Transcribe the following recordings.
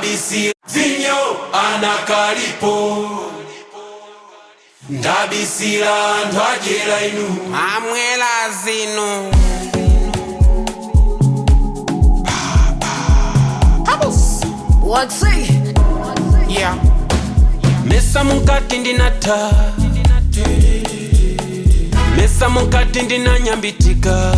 bisi vinyo anakalipo ndabisira anthu adyera inu amwela zinu What's it? yeah. mesa mukati ndinatha mesa mukati ndinanyambitika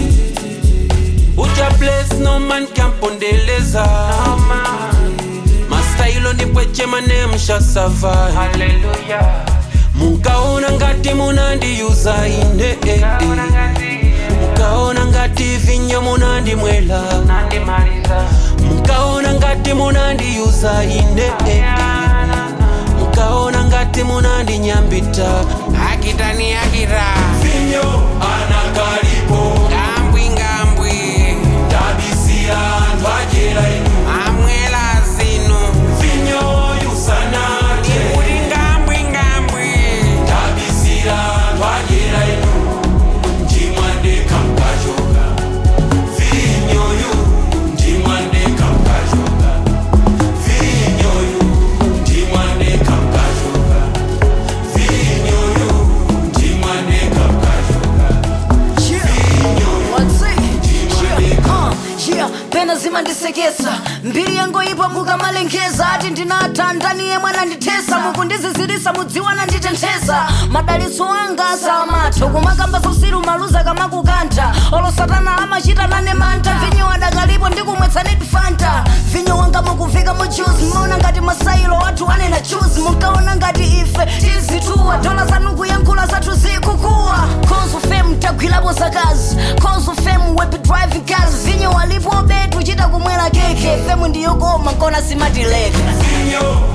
uja place no man kampondeleza mastailo ndipwechema nemshasava Hallelujah. mukaona ngati munandiyuza ine eh, eh. mukaona ngati vinyo munandimwela Nandimaliza. mukaona ngati munandiyuza ine eh, eh. mukaona ngati munandinyambita akitani akita vinyo anakalipo ngambwi ngambwi ndabisira anthu adyera inu amwela zinu vinyo yusanatye kuti ngambwi ngambwi ndabisira anthu adyera inu ndimwandeka mkachoka vinyoyu ndimwandeka mkachoka vinyoyu ndimwandeka mkachoka vinyoyu ndimwandeka mkachoka What's it? Yeah, uh, yeah, pena zimandisekesa mbiri yango ipo mukamalengeza ati ndinatha ndani yemwe anandithesa mukundizizirisa mudziwa nanditenthesa madalitso anga samatha kumakamba zausiru maluza kamakukantha olo satana amachita nane mantha vinyo adakalipo ndikumwetsanidi fanta vinyo wanga mukuvika mu juice mmaona ngati masailo wathu anena juice munkaona ngati ife tizituwa dola zanu kuyankhula zathu zikukuwa cause fame tagwirapo zakazi cause fame wepe driving cars vinyo walipo betu chita kumwera keke femu ndiyokoma nkona simatileka vinyo